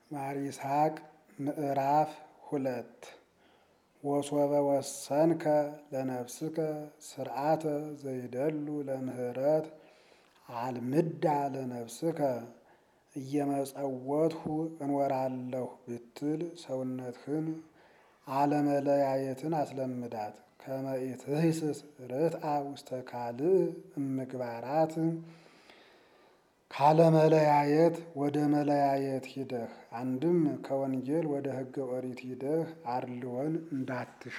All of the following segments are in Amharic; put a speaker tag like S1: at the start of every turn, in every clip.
S1: ማር ይስሐቅ ምዕራፍ ሁለት ወሶበ ወሰንከ ለነፍስከ ስርዓተ ዘይደሉ ለምህረት አልምዳ ለነፍስከ እየመጸወትሁ እንወራለሁ ብትል ሰውነትህን አለመለያየትን አስለምዳት። ከመ ኢትህስስ ርትአ ውስተ ካልእ እምግባራት ካለመለያየት ወደ መለያየት ሂደህ አንድም ከወንጌል ወደ ሕገ ኦሪት ሂደህ አድልዎን እንዳትሻ።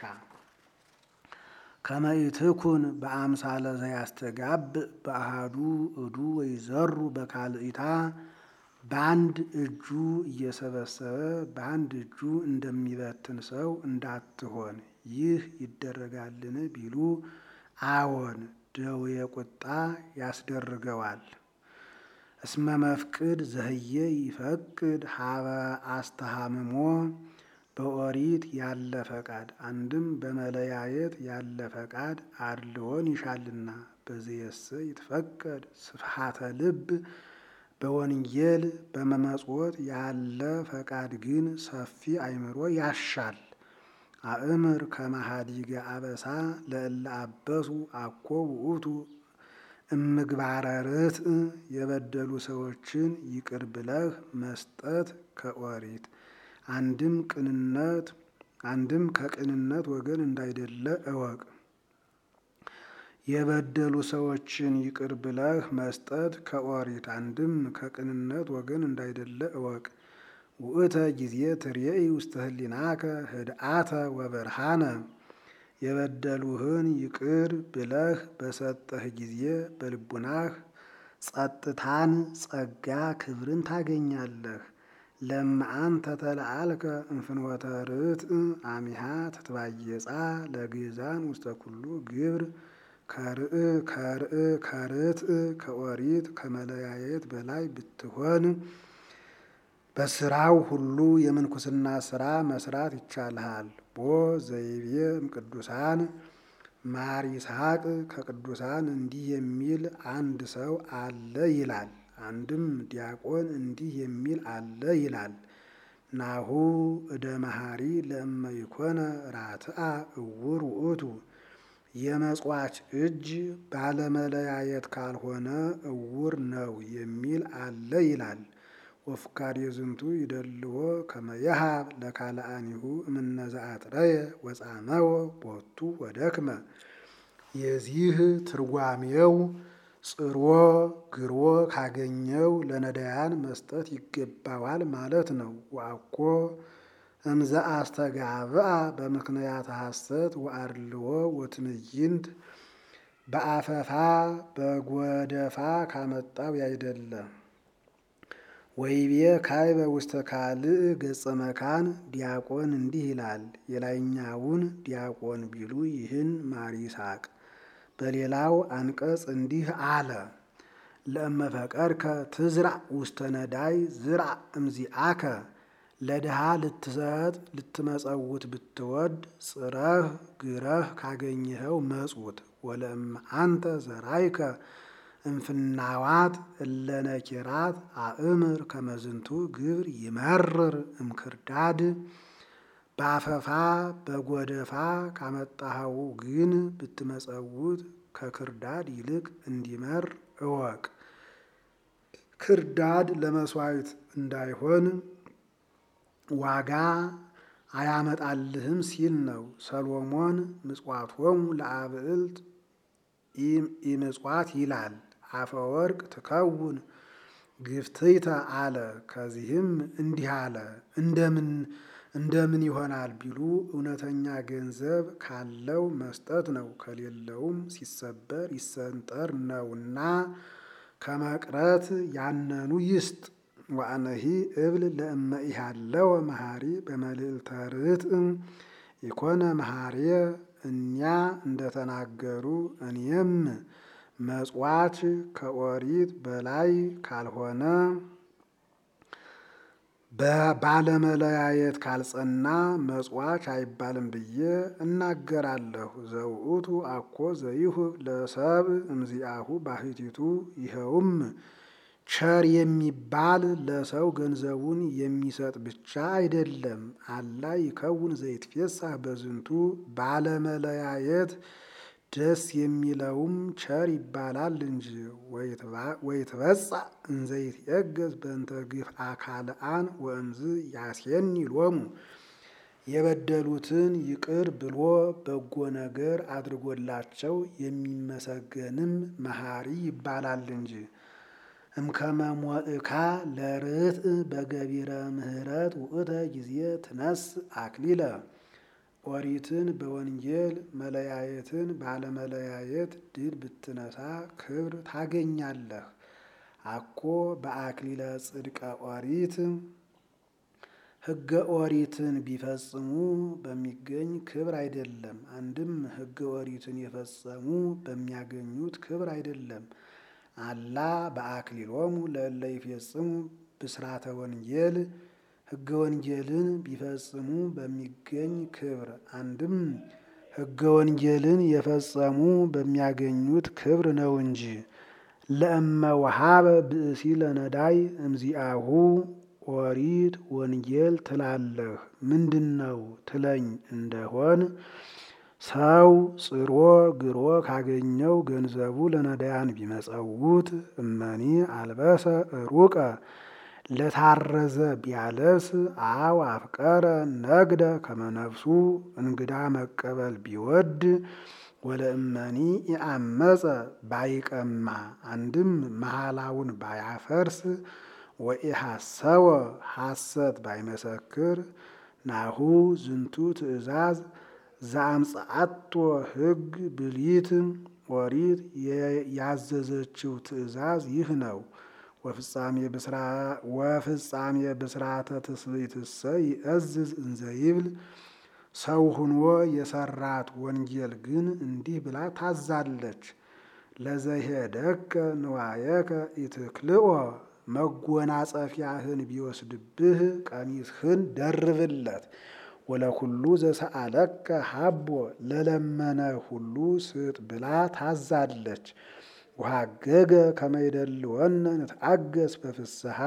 S1: ከመ ኢትኩን በአምሳለ ዘያስተጋብ በአሃዱ እዱ ወይዘሩ በካልኢታ በአንድ እጁ እየሰበሰበ በአንድ እጁ እንደሚበትን ሰው እንዳትሆን። ይህ ይደረጋልን ቢሉ አዎን ደዌ ቁጣ ያስደርገዋል። እስመ መፍቅድ ዘህየ ይፈቅድ ሀበ አስተሃምሞ በኦሪት ያለ ፈቃድ አንድም በመለያየት ያለ ፈቃድ አድልዎን ይሻልና። በዚየሰ ይትፈቀድ ስፍሐተ ልብ በወንጌል በመመጽወት ያለ ፈቃድ ግን ሰፊ አእምሮ ያሻል። አእምር ከመሃዲገ አበሳ ለእለ አበሱ አኮ ውእቱ እምግባረ ርትዕ የበደሉ ሰዎችን ይቅር ብለህ መስጠት ከኦሪት አንድም ቅንነት አንድም ከቅንነት ወገን እንዳይደለ እወቅ። የበደሉ ሰዎችን ይቅር ብለህ መስጠት ከኦሪት አንድም ከቅንነት ወገን እንዳይደለ እወቅ። ውእተ ጊዜ ትሬኢ ውስተ ህሊናከ ህድአተ ወበርሃነ የበደሉህን ይቅር ብለህ በሰጠህ ጊዜ በልቡናህ ጸጥታን፣ ጸጋ፣ ክብርን ታገኛለህ። ለመአንተ ተለአልከ እንፍኖተ ርትዕ አሚሃ ትትባየጻ ለግዛን ውስተ ኩሉ ግብር ከርእ ከርእ ከርትዕ ከኦሪት ከመለያየት በላይ ብትሆን በስራው ሁሉ የምንኩስና ስራ መስራት ይቻልሃል። ቦ ዘይቤ እምቅዱሳን ማር ይስሐቅ ከቅዱሳን እንዲህ የሚል አንድ ሰው አለ ይላል። አንድም ዲያቆን እንዲህ የሚል አለ ይላል። ናሁ እደ መሐሪ ለእመ ይኮነ ራትአ እውር ውእቱ የመጽዋች እጅ ባለመለያየት ካልሆነ እውር ነው የሚል አለ ይላል። ወፍካሬ ዝንቱ ይደልዎ ከመ የሃብ ለካልአኒሁ እምነዘአጥረየ ወጻመወ ቦቱ ወደክመ የዚህ ትርጓሜው ጽሮ ግሮ ካገኘው ለነዳያን መስጠት ይገባዋል ማለት ነው። ወአኮ እምዘ አስተጋብአ በምክንያት ሐሰት ወአድልዎ ወትዕይንት በአፈፋ በጎደፋ ካመጣው ያይደለ። ወይቤ ካዕበ ውስተ ካልእ ገጸ መካን ዲያቆን እንዲህ ይላል። የላይኛውን ዲያቆን ቢሉ ይህን ማር ይስሐቅ በሌላው አንቀጽ እንዲህ አለ። ለእመፈቀድከ ትዝራዕ ውስተ ነዳይ ዝራዕ እምዚአከ ለድሃ ልትሰጥ ልትመጸውት ብትወድ ጽረህ ግረህ ካገኘኸው መጽውት። ወለእመ አንተ ዘራይከ እምፍናዋት እለነኪራት አእምር ከመዝንቱ ግብር ይመርር እምክርዳድ በአፈፋ በጎደፋ ካመጣኸው ግን ብትመጸውት ከክርዳድ ይልቅ እንዲመር እወቅ። ክርዳድ ለመስዋዕት እንዳይሆን ዋጋ አያመጣልህም ሲል ነው። ሰሎሞን ምጽዋቶሙ ለአብዕልት ኢምጽዋት ይላል። አፈወርቅ ትከውን ግፍትይተ አለ። ከዚህም እንዲህ አለ። እንደምን እንደምን ይሆናል ቢሉ እውነተኛ ገንዘብ ካለው መስጠት ነው፣ ከሌለውም ሲሰበር ይሰንጠር ነውና ከመቅረት ያነኑ ይስጥ። ወአነሂ እብል ለእመ ኢሃለወ መሐሪ በመልዕልተ ርትዕ ኢኮነ መሐርየ እኛ እንደተናገሩ እኔም መጽዋች ከኦሪት በላይ ካልሆነ ባለመለያየት ካልጸና መጽዋች አይባልም ብዬ እናገራለሁ። ዘውእቱ አኮ ዘይሁብ ለሰብእ እምዚአሁ ባሕቲቱ ይኸውም ቸር የሚባል ለሰው ገንዘቡን የሚሰጥ ብቻ አይደለም። አላ ይከውን ዘይትፌሳህ በዝንቱ ባለመለያየት ደስ የሚለውም ቸር ይባላል እንጂ ወይትበጻ እንዘይትየገዝ በእንተ ግፍ አካልአን ወእምዝ ያሴኒ ሎሙ የበደሉትን ይቅር ብሎ በጎ ነገር አድርጎላቸው የሚመሰገንም መሐሪ ይባላል እንጂ። እምከመ ሞእካ ለርትዕ በገቢረ ምሕረት ውእተ ጊዜ ትነስ አክሊለ ኦሪትን በወንጌል መለያየትን ባለመለያየት ድል ብትነሳ ክብር ታገኛለህ። አኮ በአክሊለ ጽድቀ ኦሪት ሕገ ኦሪትን ቢፈጽሙ በሚገኝ ክብር አይደለም። አንድም ሕገ ኦሪትን የፈጸሙ በሚያገኙት ክብር አይደለም። አላ በአክሊሎሙ ለእለ ይፌጽሙ ብስራተ ወንጌል ሕገ ወንጌልን ቢፈጽሙ በሚገኝ ክብር አንድም ሕገ ወንጌልን የፈጸሙ በሚያገኙት ክብር ነው እንጂ። ለእመ ወሀበ ብእሲ ለነዳይ እምዚአሁ ኦሪት ወንጌል ትላለህ ምንድን ነው ትለኝ እንደሆን ሰው ጽሮ ግሮ ካገኘው ገንዘቡ ለነዳያን ቢመጸውት እመኒ አልበሰ ሩቀ ለታረዘ ቢያለብስ አው አፍቀረ ነግደ ከመነፍሱ እንግዳ መቀበል ቢወድ ወለእመኒ ኢአመፀ ባይቀማ አንድም መሐላውን ባያፈርስ ወኢሐሰወ ሐሰት ባይመሰክር ናሁ ዝንቱ ትእዛዝ ዘአምጽአቶ ሕግ ብሊት ኦሪት ያዘዘችው ትእዛዝ ይህ ነው። ወፍጻሜ ብስራተ ትስብእትሰ ይእዝዝ እንዘ ይብል ሰው ሁኖ የሰራት ወንጌል ግን እንዲህ ብላ ታዛለች። ለዘሄደከ ንዋየከ ኢትክልኦ መጎናጸፊያህን ቢወስድብህ ቀሚስህን ደርብለት። ወለኩሉ ዘሰአለከ ሀቦ ለለመነ ሁሉ ስጥ ብላ ታዛለች። ወሀገገ ከመይደልወነ ንትአገስ በፍስሐ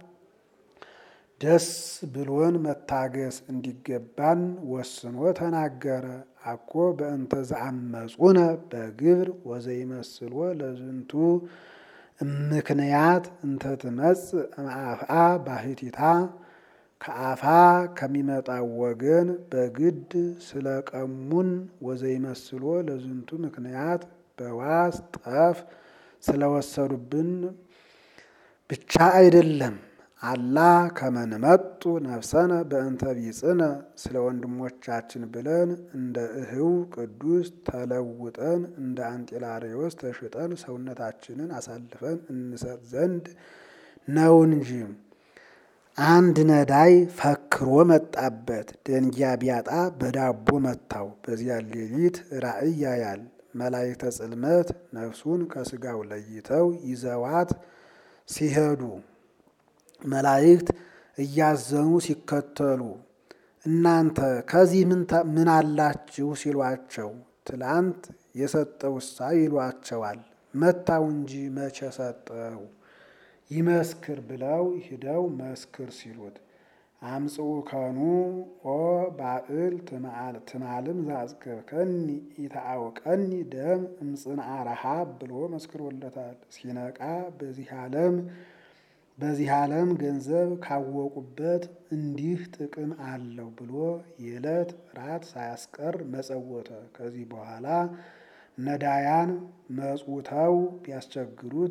S1: ደስ ብሎን መታገስ እንዲገባን ወስኖ ተናገረ። አኮ በእንተ ዘአመፁነ በግብር ወዘይመስሎ ለዝንቱ ምክንያት እንተ ትመጽእ እምአፍአ ባሕቲታ ከአፋ ከሚመጣው ወገን በግድ ስለቀሙን ወዘይመስሎ ለዝንቱ ምክንያት በዋስ ጠፍ ስለወሰዱብን ብቻ አይደለም። አላ ከመንመጡ ነፍሰነ በእንተ ቢጽነ ስለ ወንድሞቻችን ብለን እንደ እህው ቅዱስ ተለውጠን እንደ አንጢላሬዎስ ተሽጠን ሰውነታችንን አሳልፈን እንሰጥ ዘንድ ነው እንጂ። አንድ ነዳይ ፈክሮ መጣበት። ደንጊያ ቢያጣ በዳቦ መታው። በዚያ ሌሊት ራእይ ያያል። መላእክተ ጽልመት ነፍሱን ከስጋው ለይተው ይዘዋት ሲሄዱ መላእክት እያዘኑ ሲከተሉ እናንተ ከዚህ ምን አላችሁ ሲሏቸው ትላንት የሰጠውሳ ይሏቸዋል። መታው እንጂ መቼ ሰጠው ይመስክር ብለው ሂደው መስክር ሲሉት አምጽኡ ከኑ ኦ ባእል ትማልም ዛዝገብከኒ ኢታአውቀኒ ደም እምጽንዓ ረሃብ ብሎ መስክሮለታል። ሲነቃ በዚህ ዓለም በዚህ ዓለም ገንዘብ ካወቁበት እንዲህ ጥቅም አለው ብሎ የዕለት ራት ሳያስቀር መጸወተ። ከዚህ በኋላ ነዳያን መጽውተው ቢያስቸግሩት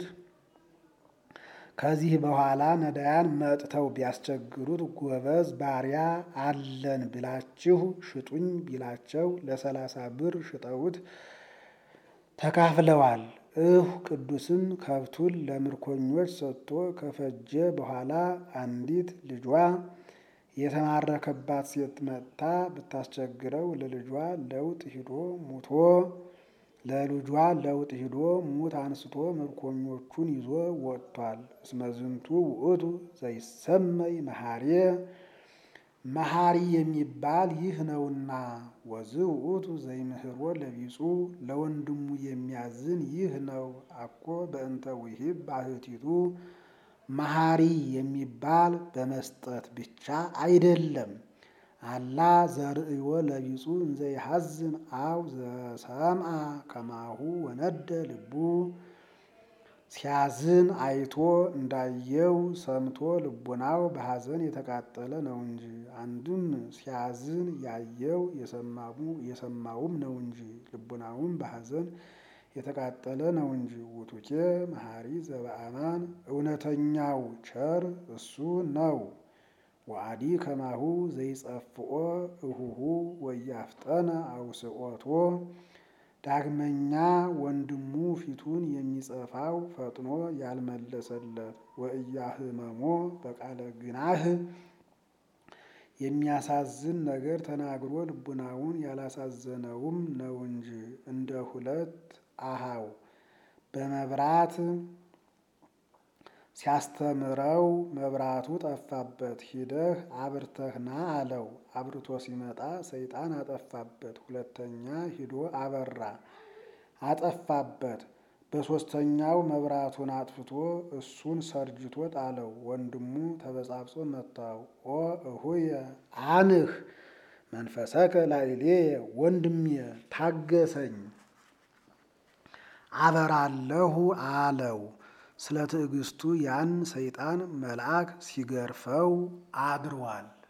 S1: ከዚህ በኋላ ነዳያን መጥተው ቢያስቸግሩት ጎበዝ ባሪያ አለን ብላችሁ ሽጡኝ ቢላቸው ለሰላሳ ብር ሽጠውት ተካፍለዋል። እሁ ቅዱስም ከብቱን ለምርኮኞች ሰጥቶ ከፈጀ በኋላ አንዲት ልጇ የተማረከባት ሴት መጥታ ብታስቸግረው ለልጇ ለውጥ ሂዶ ሙቶ ለልጇ ለውጥ ሂዶ ሙት አንስቶ ምርኮኞቹን ይዞ ወጥቷል። እስመዝንቱ ውእቱ ዘይሰመይ መሐሬ መሐሪ የሚባል ይህ ነውና። ወዝ ውእቱ ዘይምህሮ ለቢጹ ለወንድሙ የሚያዝን ይህ ነው። አኮ በእንተ ውሂብ ባህቲቱ መሐሪ የሚባል በመስጠት ብቻ አይደለም። አላ ዘርእዮ ለቢጹ እንዘ ይሐዝን አው ዘሰምዐ ከማሁ ወነደ ልቡ ሲያዝን አይቶ እንዳየው ሰምቶ ልቡናው በሐዘን የተቃጠለ ነው እንጂ። አንድም ሲያዝን ያየው የሰማውም ነው እንጂ ልቡናውም በሐዘን የተቃጠለ ነው እንጂ። ውቱኬ መሐሪ ዘበአማን እውነተኛው ቸር እሱ ነው። ወአዲ ከማሁ ዘይጸፍኦ እሁሁ ወያፍጠነ አውስኦቶ ዳግመኛ ወንድሙ ፊቱን የሚጸፋው ፈጥኖ ያልመለሰለት ወእያህመሞ በቃለ ግናህ የሚያሳዝን ነገር ተናግሮ ልቡናውን ያላሳዘነውም ነው እንጂ። እንደ ሁለት አሃው በመብራት ሲያስተምረው መብራቱ ጠፋበት። ሂደህ አብርተህ ና አለው። አብርቶ ሲመጣ ሰይጣን አጠፋበት። ሁለተኛ ሂዶ አበራ አጠፋበት። በሦስተኛው መብራቱን አጥፍቶ እሱን ሰርጅቶ ጣለው። ወንድሙ ተበጻብጾ መታው። ኦ እሁየ አንህ መንፈሰከ ላዕሌየ ወንድሜ ታገሰኝ አበራለሁ አለው። ስለ ትዕግስቱ ያን ሰይጣን መልአክ ሲገርፈው አድሯል።